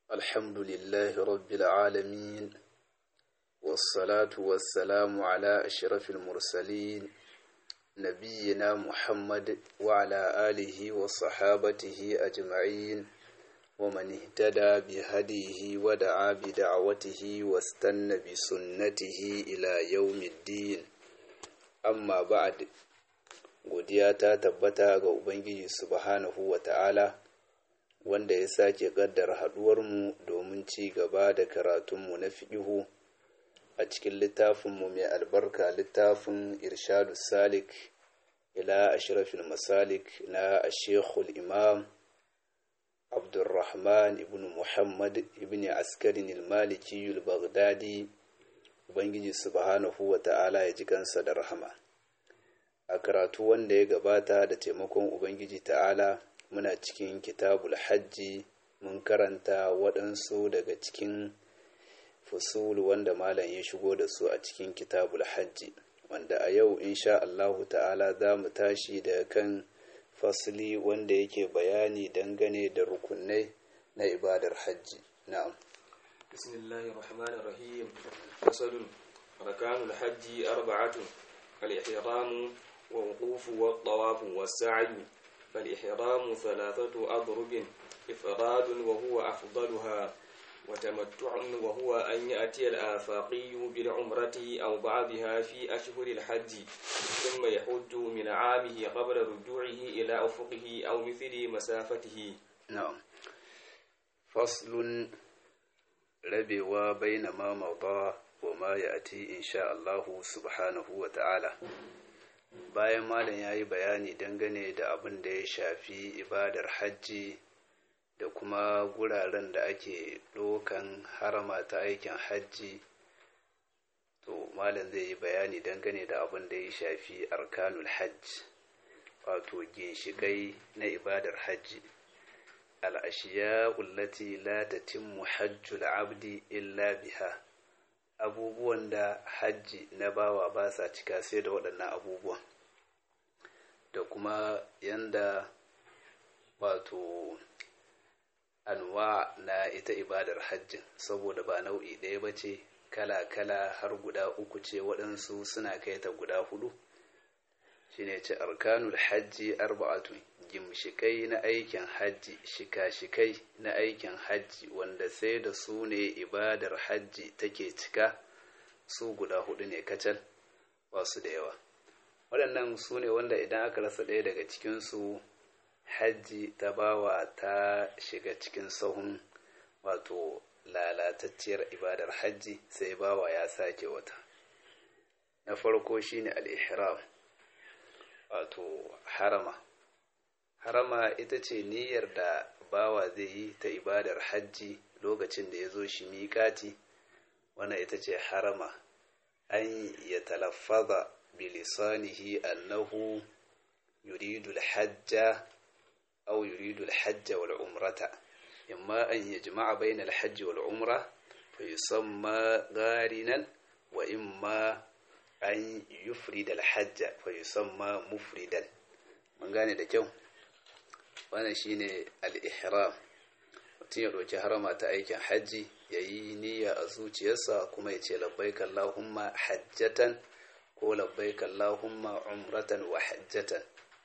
الحمد لله رب العالمين والصلاة والسلام على أشرف المرسلين نبينا محمد وعلى آله وصحابته أجمعين ومن اهتدى بهديه ودعا بدعوته واستنى بسنته إلى يوم الدين أما بعد godiya ta tabbata ga Ubangiji subhanahu wa ta'ala wanda ya sake ƙaddara haɗuwarmu domin ci gaba da karatunmu na fiƙihu a cikin littafinmu mai albarka littafin irshadu salik ila ashrafil masalik na ashekul imam abdulrahman ibn muhammad ibn askarin ilmaliki baghdadi ubangiji subhanahu wa ta'ala ya ji kansa da rahama a karatu wanda ya gabata da taimakon ubangiji ta'ala muna cikin kitabul hajji mun karanta waɗansu daga cikin fusul wanda malam ya shigo da su a cikin kitabul hajji wanda a yau insha Allahu ta'ala za mu tashi da kan fasli wanda yake bayani dangane da rukunai na ibadar hajji na'am bismillahir rahmanir rahim fasalun arkanul hajji arba'atun al-ihram wa wuquf wa tawaf wa sa'i فالإحرام ثلاثة أضرب إفراد وهو أفضلها وتمتع وهو أن يأتي الآفاقي بالعمرة أو بعضها في أشهر الحج ثم يحج من عامه قبل رجوعه إلى أفقه أو مثل مسافته نعم فصل ربوا بين ما مضى وما يأتي إن شاء الله سبحانه وتعالى bayan malam ya yi bayani dangane da abin da ya shafi ibadar hajji da kuma guraren da ake ɗaukan harama ta aikin hajji to malam zai yi bayani dangane da abin da ya shafi arkanul hajj wato ginshikai na ibadar hajji al'ashiya ullati la tatimmu hajjul abdi illa biha abubuwan da hajji na bawa ba sa cika sai da waɗannan abubuwan da kuma yanda wato anwa na ita ibadar hajjin saboda ba nau'i ɗaya ba ce kala-kala har guda uku ce waɗansu suna kai ta guda hudu shine ce arkanul hajji arba'atu gimshikai na aikin hajji shika-shikai na aikin hajji wanda sai da su ne ibadar hajji take cika su guda hudu ne kacal ba su da yawa waɗannan su ne wanda idan aka rasa ɗaya daga cikinsu hajji ta bawa ta shiga cikin sahun wato lalatacciyar ibadar hajji sai bawa ya sake wata na farko shine al-ihram wato harama harama ita ce niyyar da bawa zai yi ta ibadar hajji lokacin da ya zo shi miƙati wannan ita ce harama an ya talaffaza bilisanihi annahu yuridu alhajja aw yuridu alhajja wal umrata imma an yajma'a bayna alhajji wal umra fa yusamma gharinan wa imma an yufrida alhajja fa yusamma mufridan mun gane da kyau wannan shine al-ihram mutum ya ɗauki harama ta aikin hajji ya yi niyya a zuciyarsa kuma ya ce labbaik Allahumma hajjatan ko labbaik Allahumma umratan wa hajjatan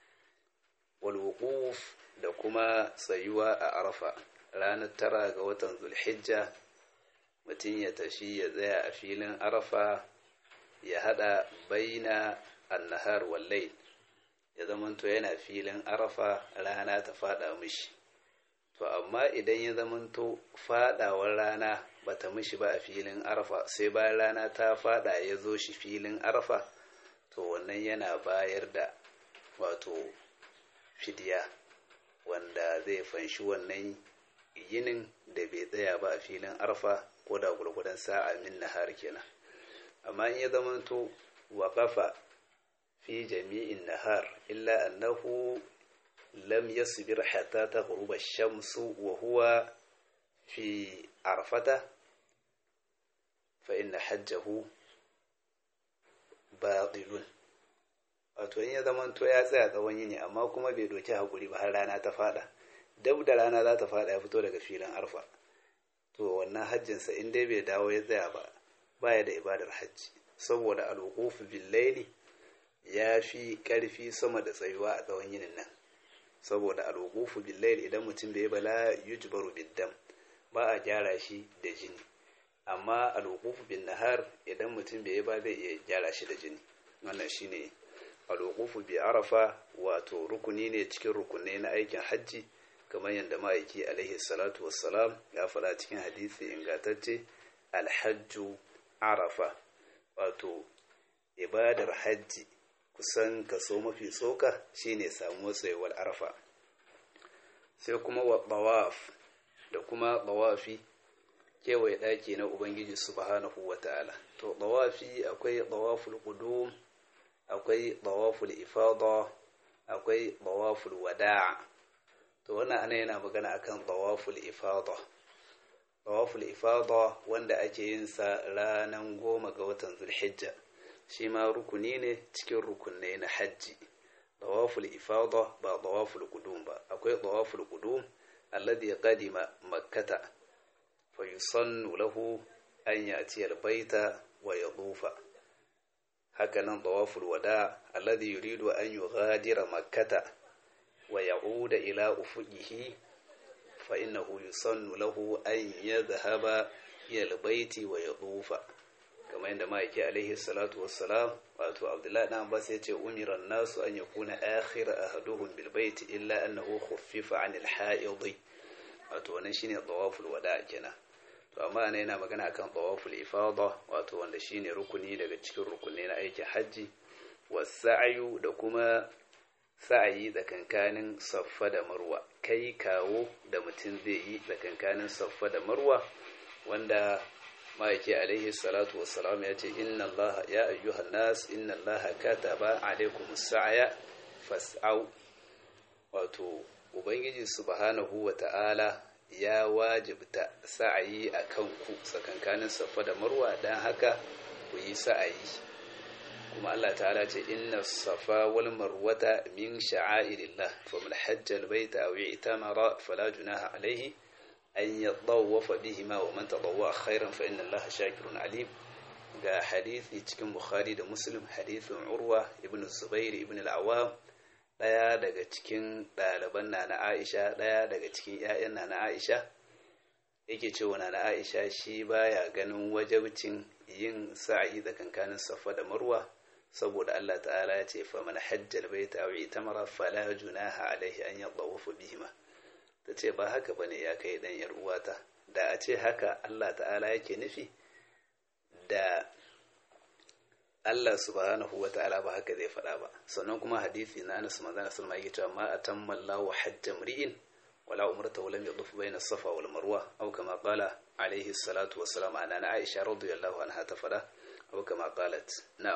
wal wuquf da kuma tsayuwa a arafa ranar tara ga watan zulhijja mutum ya tafi ya tsaya a filin arafa ya hada baina annahar wal layl ya zamanto yana filin arafa rana ta fada mishi to amma idan ya zamanto fadawar rana bata mishi ba a filin arafa sai bayan rana ta fada ya zo shi filin arafa to wannan yana bayar da wato fidiya wanda zai fanshi wannan yinin da bai tsaya ba a filin arafa ko da gurgudan sa'a min nahar kenan amma in ya zamanto waƙafa في جميع النهار إلا أنه لم يصبر حتى تغرب الشمس وهو في عرفته فإن حجه باطل wato in ya zamanto ya tsaya tsawon yini amma kuma bai doki hakuri ba har rana ta fada dab da rana za ta fada ya fito daga filin arfa to wannan hajjinsa in dai bai dawo ya tsaya ba baya da ibadar hajji saboda alwuqufu bil laili ya fi karfi sama da tsayuwa a tsawon yinin nan saboda alwuqufu bil laili idan mutum bai bala yujbaru bid dam ba a gyara shi da jini amma alwuqufu bin nahar idan mutum bai ba zai iya gyara shi da jini wannan shine alwuqufu bi arafa wato rukuni ne cikin rukunai na aikin hajji kamar yadda ma'aiki alaihi salatu wassalam ya faɗa cikin hadisi ingantacce alhajju arafa wato ibadar hajji kusan kaso mafi tsoka shine samuwar tsayuwar arafa sai kuma wa tawaf da kuma tawafi kewaye ɗaki na ubangiji subhanahu wa ta'ala to tawafi akwai tawaful qudum akwai tawaful ifada akwai tawaful wada' to wannan ana yana magana akan tawaful ifada tawaful ifada wanda ake yin sa ranan goma ga watan zulhijja shi ma rukuni ne cikin rukunai na hajji tawaful ifada ba tawaful qudum ba akwai tawaful qudum alladhi qadima makkata fa yusannu lahu an ya'ti albayta wa yadufa hakanan tawaful wada alladhi yuridu an yughadira makkata wa ya'uda ila ufuqihi fa innahu yusannu lahu an yadhhaba ila albayti wa yadufa kamar yadda ma'aiki alaihi salatu wassalam wato abdullahi dan abbas ya ce umira nasu an yakuna akhir ahaduhum bil bayti illa annahu khuffifa an al ha'id wato wannan shine tawaful wada kenan to amma ana yana magana akan tawaful ifada wato wanda shine rukuni daga cikin rukunai na aikin hajji wasa'yu da kuma sa'ayi tsakankanin saffa da marwa kai kawo da mutum zai yi tsakankanin saffa da marwa wanda ma'aiki alaihi salatu wassalam ya ce inna allaha ya ayyuhan nas inna allaha kataba alaikum sa'ya fas'au wato ubangiji subhanahu wa ta'ala ya wajibta sa'ayi a kanku tsakankanin saffa da marwa don haka ku yi sa'ayi kuma Allah ta'ala ce inna safa wal marwata min sha'airillah faman hajja albayta aw i'tamara fala junaha alayhi an yatawafa bihima wa man tatawwa khairan fa inna Allaha shakirun alim ga hadisi cikin Bukhari da Muslim hadisin Urwa ibn Zubair ibn al-Awwam daya daga cikin ɗaliban na Aisha daya daga cikin ƴaƴan na Aisha yake cewa na Aisha shi baya ganin wajabcin yin sa'i da kankanin Safa da Marwa saboda Allah ta'ala ya ce fa man hajjal baita aw itamara fala junaha alaihi an yatawafa bihima tace ba haka bane ya kai dan yar uwata da a ce haka Allah ta'ala yake nufi da Allah subhanahu wa ta'ala ba haka zai faɗa ba sannan kuma hadisi na Anas manzon sallallahu alaihi wasallam ma atamma Allahu hajja mri'in wala umrata wa lam yaduf bayna safa wal marwa aw kama qala alaihi salatu wassalam ana Aisha radiyallahu anha ta faɗa aw kama qalat na'am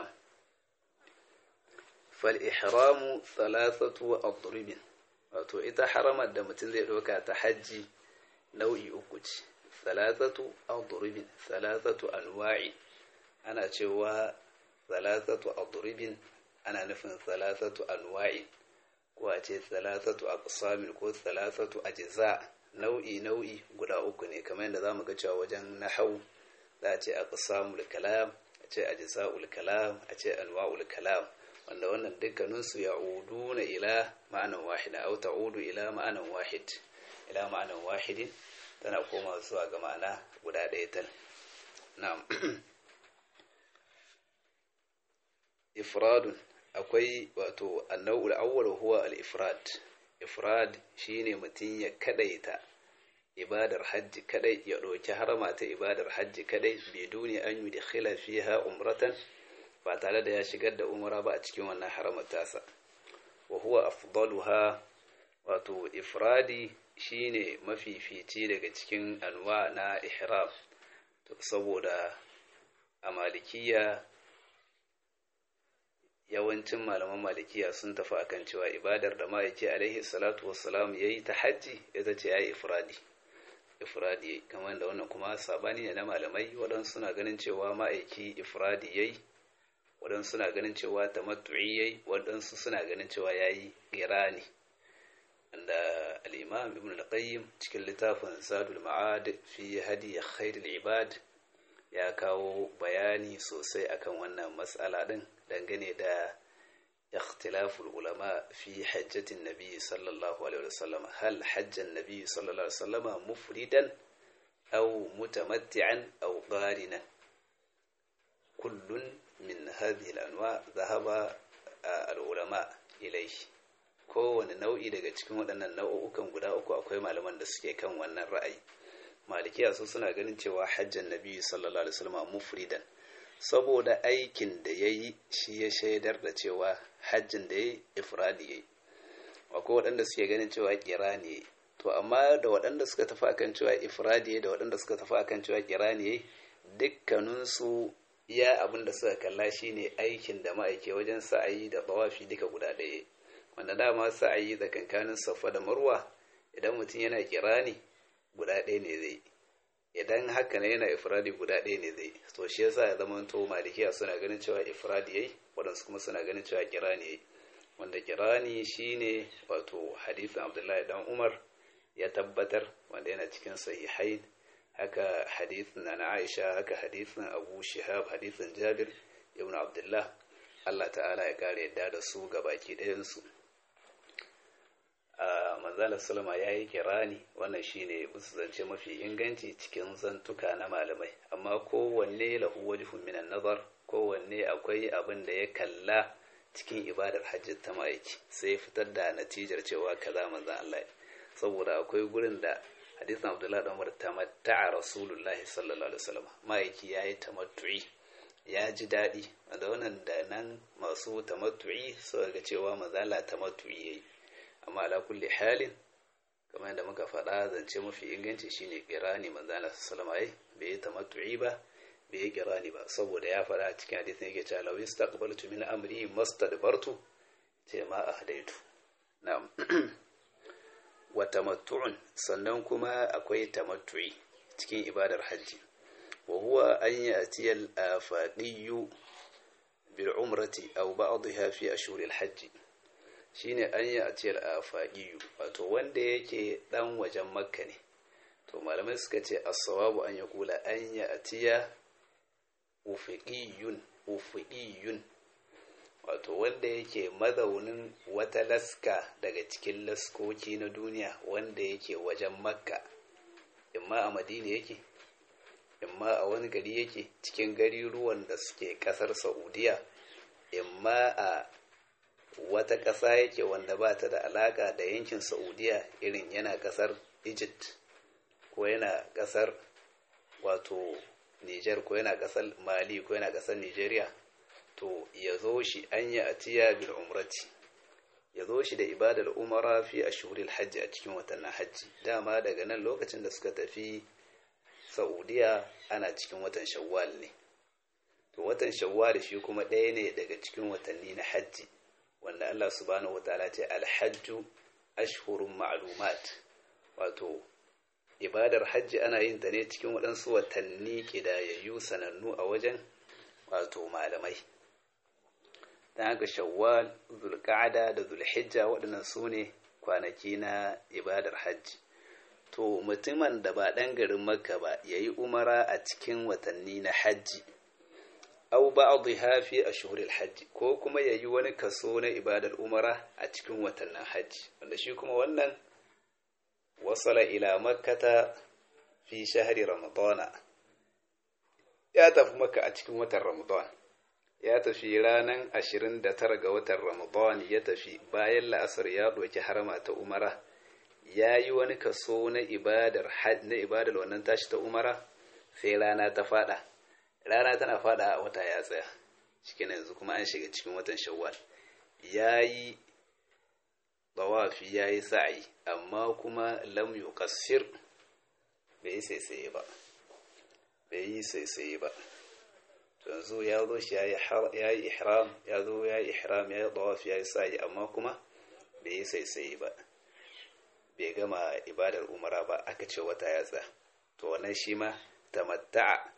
فالإحرام ثلاثة أضرب wato ita haramar da mutum zai ɗauka ta hajji nau'i uku ce salasatu adribin salasatu anwa'i ana cewa salasatu adribin ana nufin salasatu anwa'i ko a ce salasatu aqsamin ko salasatu ajza nau'i nau'i guda uku ne kamar yadda zamu ga cewa wajen nahwu za a ce aqsamul kalam a ce ajza'ul kalam a ce anwa'ul kalam wanda wannan dukkaninsu ya udu na ila ma'anan wahida au ta'udu ila ma'anan wahid ila ma'anan wahidin tana koma zuwa ga ma'ana guda ɗaya tal na'am ifradun akwai wato annau'ul awwal huwa al-ifrad ifrad shine mutum ya kadaita ibadar hajji kadai ya ɗauki harama ta ibadar hajji kadai biduni an yi da fiha umratan ba tare da ya shigar da umara ba a cikin wannan haramar tasa wa huwa afdaluha wato ifradi shine mafifici daga cikin anwa na ihram saboda a malikiya yawancin malaman malikiya sun tafi akan cewa ibadar da ma'aiki alaihi salatu wassalam yayi ta hajji ita ce yayi ifradi ifradi kamar da wannan kuma sabani ne na malamai waɗansu suna ganin cewa ma'aiki ifradi yayi waɗansu suna ganin cewa tamattu'i yayi waɗansu suna ganin cewa yayi irani da al-imam ibn al-qayyim cikin littafin zadul ma'ad fi hadi khairul ibad ya kawo bayani sosai akan wannan matsala din dangane da اختلاف العلماء في حجة النبي صلى الله عليه وسلم هل حج النبي صلى الله عليه وسلم مفردا أو متمتعا أو قارنا كل من هذه الأنواع ذهب العلماء إليه kowane nau'i daga cikin waɗannan nau'ukan guda uku akwai malaman da suke kan wannan ra'ayi malikiya su suna ganin cewa hajjan nabi sallallahu alaihi wasallam mufridan saboda aikin da ya yi shi ya shaidar da cewa hajjin da ya yi ifradi ya yi akwai waɗanda suke ganin cewa kira ne to amma da waɗanda suka tafi akan cewa ifradi ya da waɗanda suka tafi akan cewa kira ne ya dukkaninsu iya abin da suka kalla shine aikin da ma'aike wajen sa'ayi da bawafi duka guda ɗaya wanda dama sa'ayi tsakankanin safa da marwa idan mutum yana kira ne guda ɗaya ne zai idan haka ne yana ifradi guda ɗaya ne zai to shi yasa ya zama to malikiya suna ganin cewa ifradi yayi waɗansu kuma suna ganin cewa kirani yayi wanda kirani shine wato hadisin abdullahi dan umar ya tabbatar wanda yana cikin sahihain haka hadisin na aisha haka hadisin abu shihab hadisin jabir ibn abdullah allah ta'ala ya kare yadda da su ga baki ɗayansu a manzalar salama ya yi kirani wannan shine musu zance mafi inganci cikin zantuka na malamai amma kowanne lahu wajhun minan nazar kowanne akwai abin da ya kalla cikin ibadar hajji ta ma'aiki sai fitar da natijar cewa kaza manzan Allah saboda akwai gurin da hadisin Abdullahi dan Umar tamatta'a Rasulullahi sallallahu alaihi wasallam ma'aiki yayi tamattu'i ya ji daɗi da wannan da nan masu tamattu'i suka ga cewa manzan Allah tamattu'i yayi amma ala kulli halin kamar yadda muka faɗa zance mafi inganci shine kirani manzo Allah sallallahu alaihi bai yi tamattu'i ba bai yi kirani ba saboda ya faɗa cikin hadisin yake cewa law istaqbaltu min amri mastadbartu ce ma ahdaitu na'am wa tamattu'un sannan kuma akwai tamattu'i cikin ibadar hajji wa huwa an ya'tiya al-afaqiyyu bil umrati aw ba'dha fi ashhuril hajji shine an yi a ciyar a faɗiyu wato wanda yake ɗan wajen makka ne to malamai suka ce asawabu an ya kula an yi a ciya ufiƙiyun ufiƙiyun wato wanda yake mazaunin wata laska daga cikin laskoki na duniya wanda yake wajen makka imma a madina yake imma a wani gari yake cikin gari ruwan da suke ƙasar saudiya imma a wata ƙasa yake wanda ba ta da alaƙa da yankin saudiya irin yana ƙasar egypt ko yana ƙasar wato niger ko yana ƙasar mali ko yana ƙasar nigeria to ya zo shi an yi atiya bil umrati ya zo shi da ibadar umara fi a shuril hajji a cikin watannin hajji dama daga nan lokacin da suka tafi saudiya ana cikin watan shawwal ne to watan shawwal shi kuma ɗaya ne daga cikin watanni na hajji wanda Allah subhanahu wa ta'ala ce alhajju ashhurun ma'lumat wato ibadar hajji ana yin ta ne cikin waɗansu watanni kidayayyu sanannu a wajen wato malamai ta haka shawwal zulqa'ada da zulhijja waɗannan su ne kwanaki na ibadar hajji to mutumin da ba ɗan garin makka ba ya yi umara a cikin watanni na hajji au ba'dha fi ashhuril hajji ko kuma yayi wani kaso na ibadar umara a cikin watannin hajji wanda shi kuma wannan wasala ila makkata fi shahri ramadana ya tafi makka a cikin watan ramadan ya tafi ranan 29 ga watan ramadan ya tafi bayan la'asar ya doki harama ta umara ya yi wani kaso na ibadar na ibadar wannan tashi ta umara sai rana ta fada rana tana fada a wata ya tsaya cikin yanzu kuma an shiga cikin watan shawwal ya yi bawafi ya yi sa'ayi amma kuma lam yuqassir bai yi saisaye ba bai yi saisaye ba yanzu ya zo shi ya yi ihram ya zo ya yi ihram ya yi bawafi ya yi sa'ayi amma kuma bai yi saisaye ba bai gama ibadar umara ba aka ce wata ya tsaya to wannan shi ma tamatta'a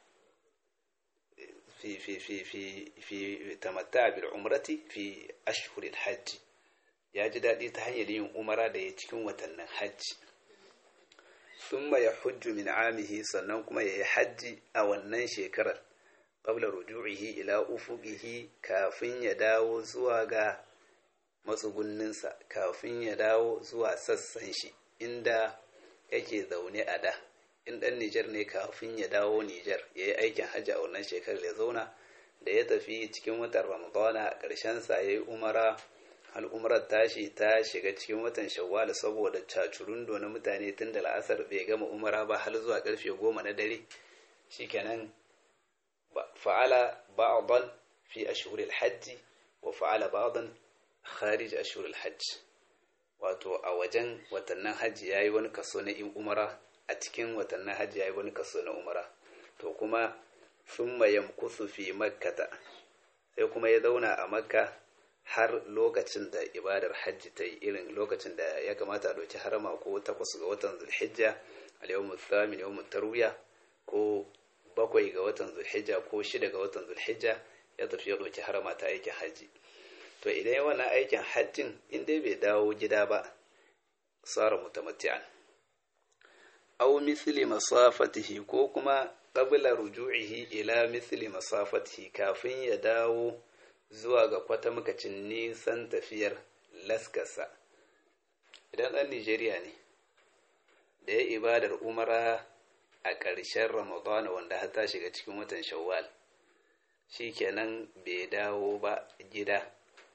في في في في في تمتع بالعمرة في أشهر الحج ya ji daɗi ta hanyar yin umara da ya cikin watannin hajji sun ya hujju min amihi sannan kuma ya yi hajji a wannan shekarar qabla ruju'ihi ila ufuqihi kafin ya dawo zuwa ga matsugunninsa kafin ya dawo zuwa sassan shi inda yake zaune a da in ɗan Nijar ne kafin ya dawo Nijar ya yi aikin hajji a wannan shekarar ya zauna da ya tafi cikin watan Ramadana a ƙarshensa ya yi umara al'umarar tashi ta shiga cikin watan shawwal saboda cacurundo na mutane tun da la'asar bai gama umara ba har zuwa karfe goma na dare shikenan fa'ala ba'dan fi ashhuril hajji wa fa'ala ba'dan kharij ashhuril hajj wato a wajen watannin hajji yayi wani kaso na in umara a cikin watannin hajji yayi wani kaso na umara to kuma thumma yamkusu fi makkata sai kuma ya zauna a makka har lokacin da ibadar hajji ta yi irin lokacin da ya kamata a ɗauki harama ko takwas ga watan zulhijja al-yawmu thamin yawmu tarwiya ko bakwai ga watan zulhijja ko shida ga watan zulhijja ya tafi ya ɗauki harama ta aikin hajji to idan ya wannan aikin hajjin in dai bai dawo gida ba sara mutamatti'an aw misli masafatihi ko kuma qabla ruju'ihi ila misli masafatihi kafin ya dawo zuwa ga kwata makacin nisan tafiyar laskasa idan ɗan Nijeriya ne da ya ibadar umara a ƙarshen ramadana wanda har ta shiga cikin watan shawwal shi kenan bai dawo ba gida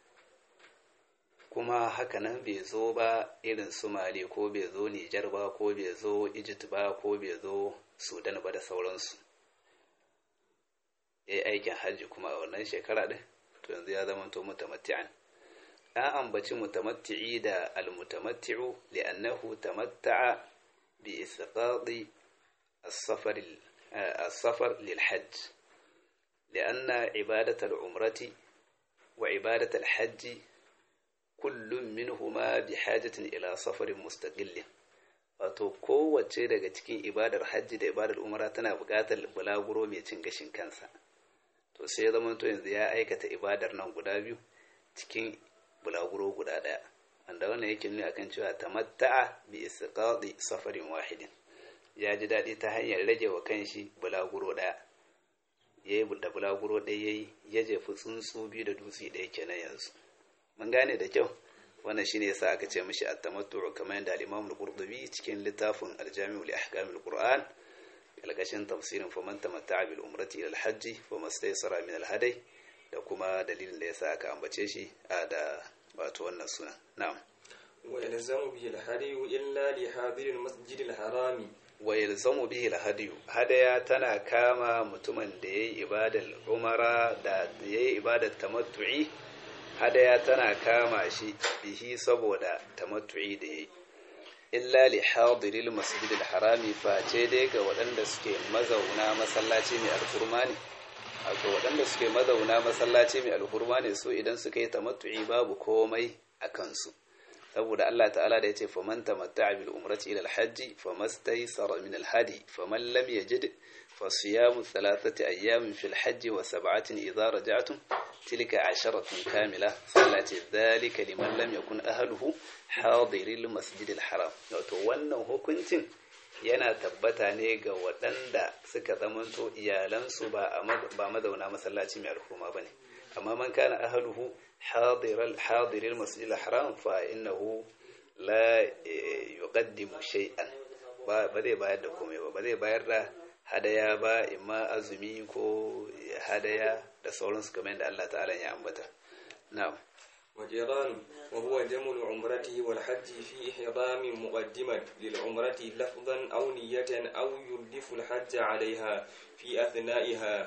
kuma hakanan bai zo ba irin su mali ko bai zo nijar ba ko bai zo egypt ba ko bai zo sudan ba da sauransu ya yi aikin hajji kuma a wannan shekara ɗin to yanzu ya zama to mutamatti'an an ambaci mutamatti'i da almutamatti'u li'annahu tamatta'a bi isqadi as-safar as-safar lil hajj لأن عبادة العمرة وعبادة الحج كل منهما بحاجة إلى سفر مستقل wato kowace daga cikin ibadar hajji da ibadar umara tana buƙatar bulaguro mai cin gashin kansa to sai ya zama to yanzu ya aikata ibadar nan guda biyu cikin bulaguro guda ɗaya wanda wannan yake nuna akan cewa tamatta'a bi istiqadi safarin wahidin ya ji daɗi ta hanyar rage wa kanshi bulaguro ɗaya ya yi da bulaguro ɗaya ya yi ya jefi tsuntsu biyu da dutse ɗaya kenan yanzu mun gane da kyau wannan shine yasa aka ce mishi at-tamattu kamar yadda al-Imam al-Qurtubi cikin littafin al-Jami' li ahkam al-Qur'an kalkashin tafsirin faman tamatta'a bil umrati ila al-hajj fa mastaysara min al-hadi da kuma dalilin da yasa aka ambace shi a da wato wannan sunan na'am wa yalzamu bihi al-hadi illa li hadir al-masjid al-harami wa yalzamu bihi al-hadi hadaya tana kama mutumin da yayi ibadar umara da yayi ibadar tamattu'i hadaya tana kama shi bihi saboda tamattu'i da yayi illa li hadiril masjidil harami face dai ga waɗanda suke mazauna masallaci mai alhurma ne wato waɗanda suke mazauna masallaci mai alhurma ne su idan suka yi tamattu'i babu komai a kansu saboda Allah ta'ala da yace faman tamatta'a bil umrati ila al-hajj famastaysara min al-hadi faman lam yajid فصيام ثلاثة أيام في الحج وسبعة إذا رجعتم تلك عشرة كاملة صلاة ذلك لمن لم يكن أهله حاضر المسجد الحرام wannan hukuncin yana tabbata ne ga waɗanda suka zamanto iyalansu ba mazauna masallaci mai alhurma ba ne amma man kana ahaluhu hadiral masjid al-haram fa innahu la yuqaddimu shay'an ba zai bayar da komai ba ba zai bayar da hadaya ba imma azumi ko hadaya da sauransu kamar yadda Allah ta'ala ya ambata na'am وجيران وهو جمع عمرته والحج في إحرام مقدما للعمرة لفظا أو نية أو يردف الحج عليها في أثنائها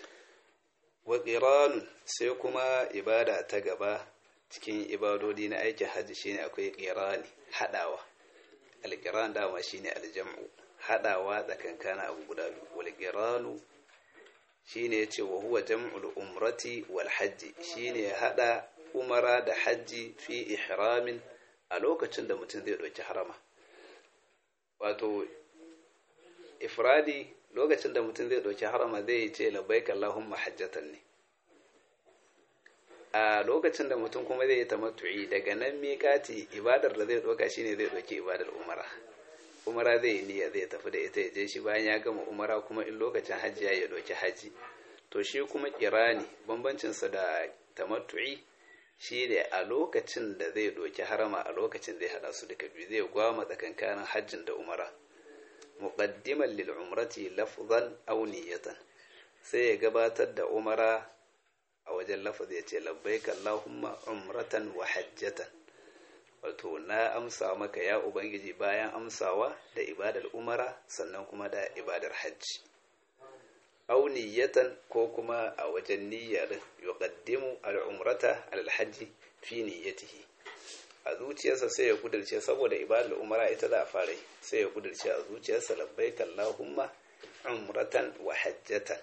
وقران سيكما إبادة تقبا cikin ibadodi na aikin hajji shine akwai qirani hadawa al-qiran dama shine al-jam'u hadawa tsakankana abu guda biyu wal qiranu shine yace wa huwa jam'ul umrati wal hajji shine hada umara da hajji fi ihramin a lokacin da mutum zai ɗauki harama wato ifradi lokacin da mutum zai ɗauki harama zai ce labbaik Allahumma hajjatan ne a lokacin da mutum kuma zai yi tamattu'i daga nan miƙati ibadar da zai ɗauka shine zai ɗauki ibadar umara umara zai yi niyya zai tafi da ita ya je shi bayan ya gama umara kuma in lokacin hajji ya ya ɗauki hajji to shi kuma kirani bambancinsa da tamattu'i shi ne a lokacin da zai ɗauki harama a lokacin zai haɗa su duka biyu zai gwama tsakankanin hajjin da umara muqaddiman lil umrati lafzan aw niyatan sai ya gabatar da umara a wajen lafazi ya ce labbaika allahumma umratan wa hajjatan wato na amsa maka ya ubangiji bayan amsawa da ibadar umara sannan kuma da ibadar hajji aw niyatan ko kuma a wajen niyyar yuqaddimu al-umrata al-hajji fi niyyatihi a zuciyarsa sai ya kudirce saboda ibadar umara ita za a fara sai ya kudirce a zuciyarsa labbaika allahumma umratan wa hajjatan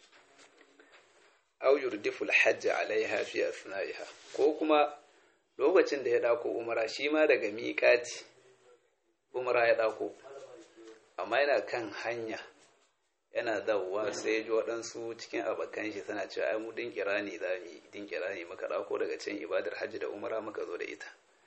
aw yurdifu al-hajj alaiha fi asna'iha ko kuma lokacin da ya dako umara shi ma daga miƙati umara ya dako amma yana kan hanya yana dawowa sai ya ji waɗansu cikin abokan shi tana cewa ai mu din kirani za mu yi din kirani muka dauko daga can ibadar hajji da umara muka zo da ita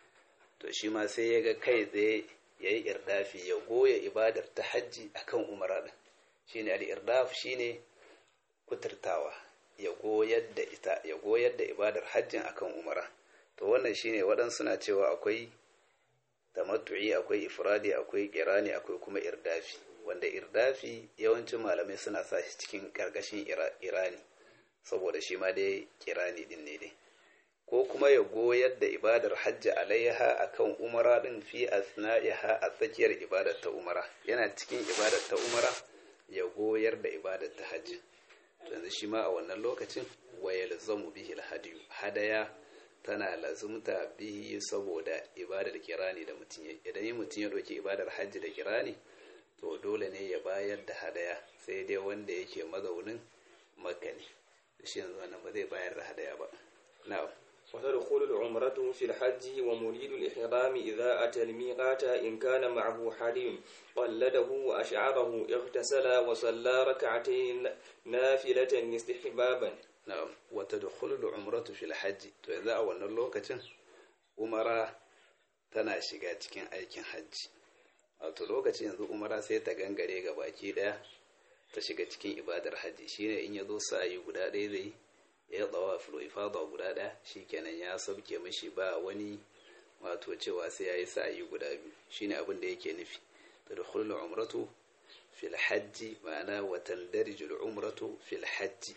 to shi ma sai ya ga kai tsaye ya yi irdafi ya goya ibadar ta hajji akan umara din shine al-irdaf shine kuturtawa ya goyar da ita ya goyar da ibadar hajjin akan umara to wannan shine waɗansu na cewa akwai tamattu'i akwai ifradi akwai kirani akwai kuma irdafi wanda irdafi yawancin malamai suna sa shi cikin karkashin irani saboda shi ma dai kirani din ne dai ko kuma ya goyar da ibadar hajji alaiha akan umara din fi asna'iha a tsakiyar ibadar ta umara yana cikin ibadar ta umara ya goyar da ibadar ta hajji yanzu shi ma a wannan lokacin wa yalzamu bihi alhadiyu hadaya tana lazumta bihi saboda ibadar kirani da mutum ya idan yi mutum ya ɗauki ibadar hajji da kirani to dole ne ya bayar da hadaya sai dai wanda yake mazaunin makka ne shi yanzu wannan ba zai bayar da hadaya ba na'am وتدخل العمرة في الحج ومريد الإحرام إذا أتى الميقات إن كان معه حريم قلده وأشعره اغتسل وصلى ركعتين نافلة استحبابا na'am wa tadkhulu al-umratu fil hajj to yanzu a wannan lokacin umara tana shiga cikin aikin hajji wato lokacin yanzu umara sai ta gangare ga baki daya ta shiga cikin ibadar hajji shine in yazo sa'ayi guda ɗaya zai ya tsawa filo ifada guda ɗaya shikenan ya sauke mishi ba wani wato cewa sai yayi sa'ayi guda biyu shine abin da yake nufi tadkhulu al-umratu fil hajji ma'ana wa tandariju al-umratu fil hajji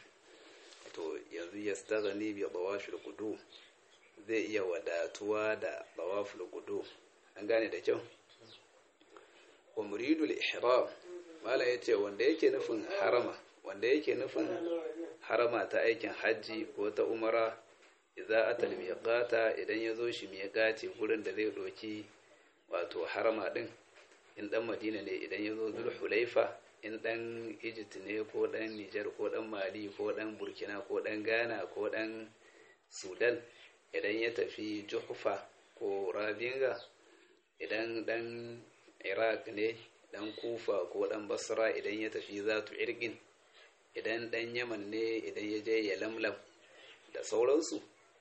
to yanzu ya staghani bi tawafil qudum zai iya wadatuwa da tawafil qudum an gane da kyau wa muridul ihram mala yace wanda yake nufin harama wanda yake nufin harama ta aikin hajji ko ta umara idza atal miqata idan yazo shi miqati gurin da zai doki wato harama din in dan madina ne idan yazo zulhulaifa in ɗan egypt ne ko ɗan niger ko ɗan mali ko ɗan burkina ko ɗan ghana ko ɗan sudan idan ya tafi juhufa ko rabinga idan ɗan iraq ne ɗan kufa ko ɗan basra idan ya tafi zatu irgin idan ɗan yaman ne idan ya je ya lamlam da sauransu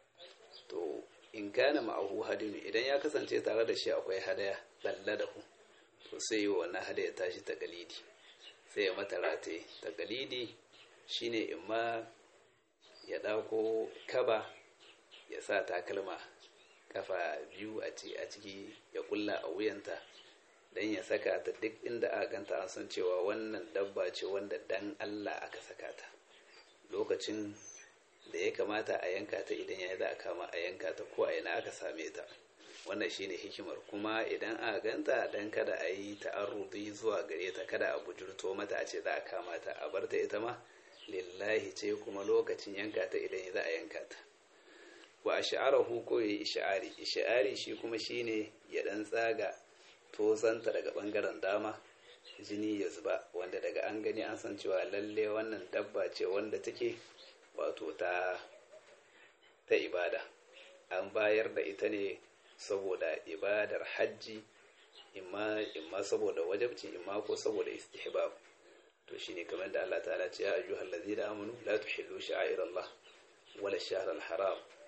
to in kana ma'ahu hadinu idan ya kasance tare da shi akwai hadaya lalla da ku to sai yi wannan hadaya tashi ta galidi sai ya mata rataye takalidi shine imma ya ɗauko kaba ya sa takalma kafa biyu a ciki ya kulla a wuyanta don ya saka ta duk inda aka ganta an san cewa wannan dabba ce wanda dan Allah aka saka ta lokacin da ya kamata a yanka ta idan ya za a kama a yanka ta ko a yana aka same ta wannan shine hikimar kuma idan aka ganta dan kada a yi ta'arrudi zuwa gare ta kada a bujurto mata a ce za a kama ta a bar ta ita ma lillahi ce kuma lokacin yanka ta idan za a yanka ta wa ash'arahu ko yayi ish'ari ish'ari shi kuma shine ya dan tsaga tozanta daga bangaren dama jini ya zuba wanda daga an gani an san cewa lalle wannan dabba ce wanda take wato ta ta ibada an bayar da ita ne saboda ibadar hajji imma imma saboda wajabci imma ko saboda istihbab to shine kamar da Allah ta'ala ce ya ayyuhal ladzina amanu la tuhillu sha'airallah wala shahr al-haram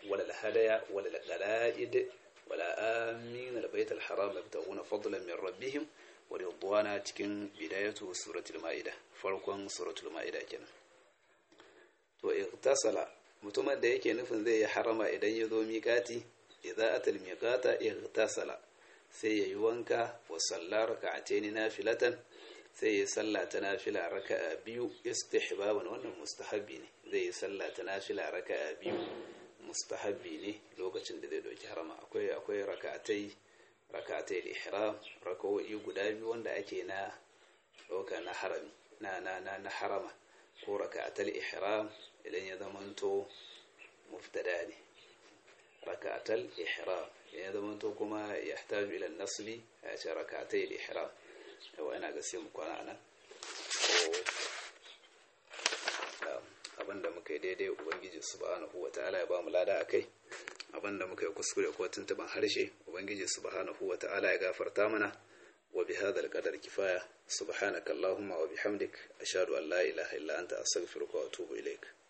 wala al-hadaya wala al-qala'id wala amin al-bayt al-haram yabtaguna fadlan min rabbihim wa ridwana cikin bidayatu suratul maida farkon suratul maida kenan to igtasala mutumin da yake nufin zai yi harama idan ya zo miƙati idza atal miqata igtasala sai yayi wanka wa sallar raka'atayn nafilatan sai ya salla ta nafila raka'a biyu istihbaban wannan mustahabbi ne zai yi salla ta nafila raka'a biyu mustahabbi ne lokacin da zai dauki harama akwai akwai raka'atai raka'atai ihram raka'o'i guda biyu wanda ake na dauka na harami na na na, na harama ko raka'atul ihram idan ya zamanto muftada ne raka'atul ihram ya zamanto kuma yahtaju ila nasbi ya ce raka'atai ihram yawa ina ga sai mu kwana nan abinda muka yi daidai ubangiji subhanahu wataala ya ba mu lada akai abinda muka yi kuskure ko tuntuban harshe ubangiji subhanahu wataala ya gafarta mana wa bi hadha alqadar kifaya subhanaka allahumma wa bihamdik ashhadu an la ilaha illa anta astaghfiruka wa atubu ilaik